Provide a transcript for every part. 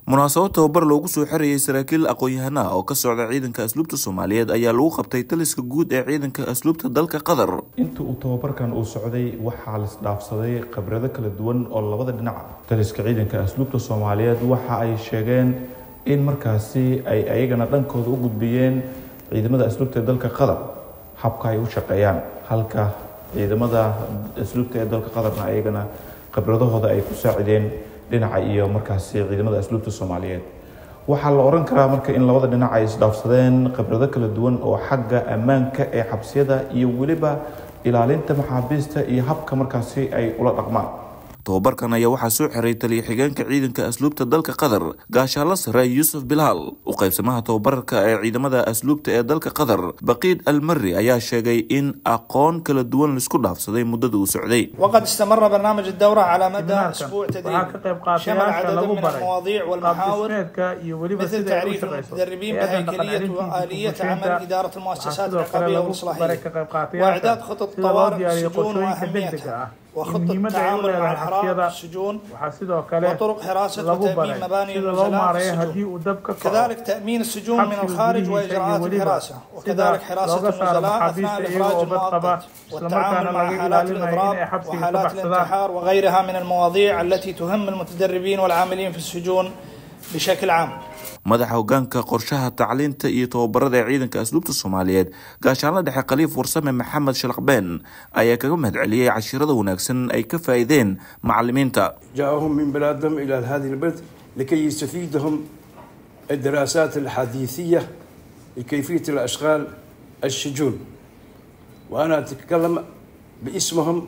munaasabad tababar loogu soo xirayay saraakiil aqoon-yahana oo ka socda ciidanka asluubta soomaaliyeed ayaa lagu qabtay taliska guud ee ciidanka asluubta dalka qatar inta uu tababarkan uu socday waxaa lasdhaafsaday khibrado kala duwan oo labada dhinac taliska ciidanka asluubta soomaaliyeed waxa ay sheegeen in markaasi ay ayagana dhankooda u gudbiyeen ciidamada asluubta ee dalka qatar habka ay u shaqeeyaan halka ciidamada asluubta ee dalka qatarna ayagana khibradahooda ay ku saacideen dhinaca iyo markaasi ciidamada asluubta soomaaliyeed waxaa la oran karaa marka in labada dhinac ay isdhaafsadeen khibrado kala duwan oo xagga ammaanka ee xabsiyada iyo weliba ilaalinta maxaabiista iyo habka markaasi ay ula dhaqmaan tababarkan ayaa waxaa soo xiray taliya xigeenka ciidanka asluubta dalka qatar gaashaalo sare yuusuf bilaal u qaybsamaha tababarka ee ciidamada asluubta ee dalka qatar baqiid almari ayaa sheegay in aqoon kala duwan laisku dhaafsaday muddada uu socday وقد استمر برنامج الدورة على مدى أسبوع تدريبي شمل عدد من المواضيع والمحاور مثل تعريف المتدربين بهيكلية وآلية عمل إدارة المؤسسات العقابية والإصلاحية وإعداد خطط طوارئ السجون وأهميتها وخطة التعامل مع الحرائق في السجون وطرق حراسة وتأمين مباني النزلاء في السجون كذلك تأمين السجون من الخارج وإجراءات الحراسة وكذلك حراسة النزلاء أثناء الإخراج المؤقت والتعامل مع حالات الإضراب وحالات الانتحار وغيرها من المواضيع التي تهم المتدربين والعاملين في السجون بشكل عام madaxa hogaanka qorshaha tacliinta iyo tababarada ee ciidanka asluubta soomaaliyeed gaashaanla dhexe khaliif warsame maxamed shalaqbeen ayaa kaga mahad celiyey cashirada wanaagsan ay ka faa'iideen macalimiinta جاءهم من بلادهم إلى هذه البلد لكي يستفيدهم الدراسات الحديثية لكيفية الأشغال السجون وأنا أتكلم باسمهم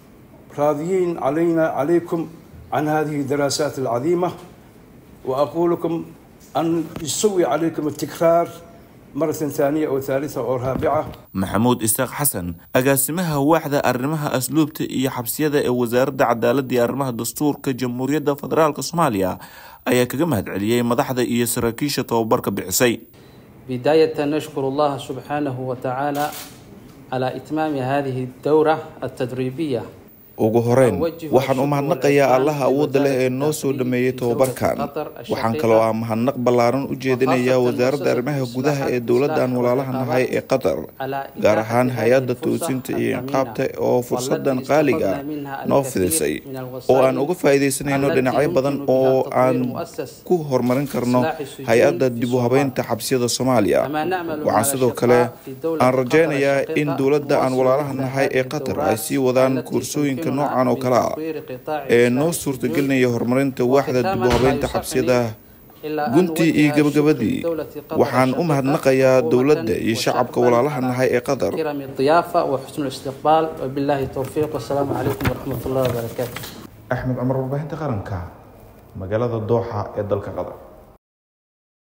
راضيين علينا عليكم عن هذه الدراسات العظيمة وأقول لكم أن يسوي عليكم التكرار مرة ثانية أو ثالثة أو رابعة maxamuud isaaq xasan agaasimaha waaxda arrimaha asluubta iyo xabsiyada ee wasaaradda cadaaladda iyo arrimaha dastuurka jamhuuriyadda federaalk soomaaliya ayaa kaga mahad celiyey madaxda iyo saraakiisha tababarka bixisay بداية نشكر الله سبحانه وتعالى على إتمام هذه الدورة التدريبية ugu horeyn waxaan u mahadnaqayaa allaha awoodda leh ee noo soo dhameeyey tababarkan waxaan kaloo ah mahadnaq ballaaran u jeedinayaa wasaaradda arrimaha gudaha ee dowladdan walaalaha nahay ee qatar gaar ahaan hay-adda toosinta iyo inqaabta oo fursadan qaaliga noo fidisay oo aan uga faa'iidaysanayno dhinacyo badan oo aan ku horumarin karno hay-adda dib u habeynta xabsiyada soomaaliya waxaan sidoo kale aan rajaynayaa in dowladda aan walaalaha nahay ee qatar ay sii wadaan koorsooyinka noocan oo kale ah ee noo suurtagelinaya horumarinta waaxda dib u habeynta xabsiyada guntii iyo gabagabadii waxaan u mahadnaqayaa dowladda iyo shacabka walaalaha nahay ee qatar كرم الضيافة وحسن الاستقبال وبالله التوفيق والسلام عليكم ورحمة الله وبركاته axmed cumar warbaahinta qaranka magaalada dooxa ee dalka qatar